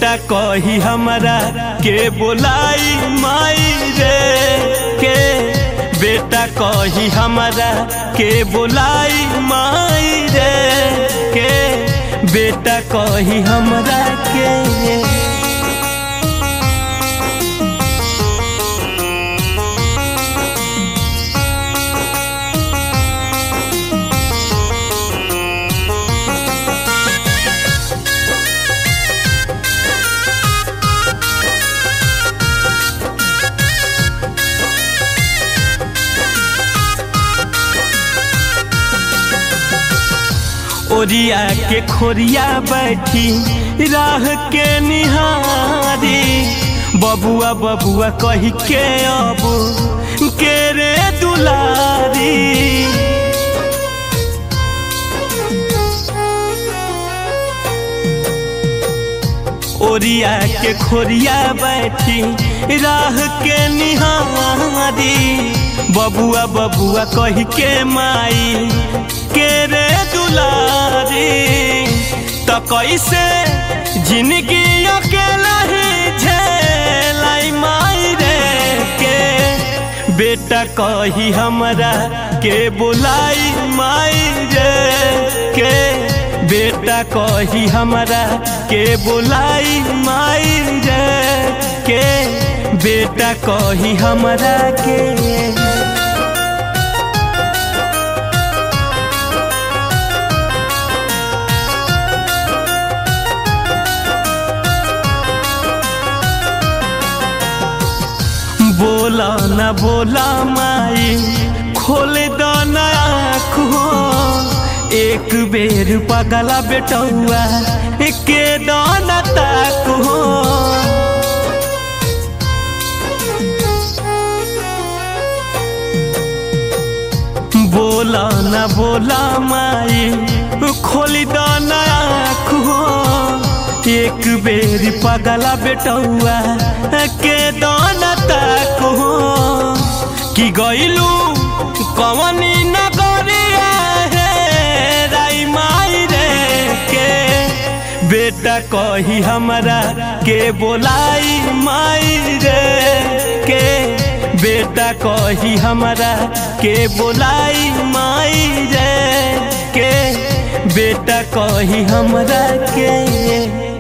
बेटा कही हमरा के बोलाई माई रे के बेटा कही हमरा के बोलाई माई रे के बेटा कही हमरा के ओरिया के खोरिया बैठी राह के निहारी बबुआ बबुआ कही के अब के रे दुलारी ओरिया के खोरिया बैठी राह के निहारी बबुआ बबुआ कही के माई के रे दुलारी तो कैसे जिंदगी अकेला ही झेलाई माई रे के बेटा कही हमरा के बुलाई माई रे के बेटा कही हमरा के बुलाई माई रे के बेटा कही हमरा के बोला न बोला माई खोल दो आँख हो एक बेर पगला बेटौआ के दान तक हो बोला न बोला माई खोल दो आँख हो एक बेर पगला बेटौआ के दान तक हो कि गईलू कवनी नगरिया है राई माई रे के बेटा कही हमरा के बोलाई माई रे के बेटा कही हमरा के बोलाई माई रे के बेटा कही हमरा के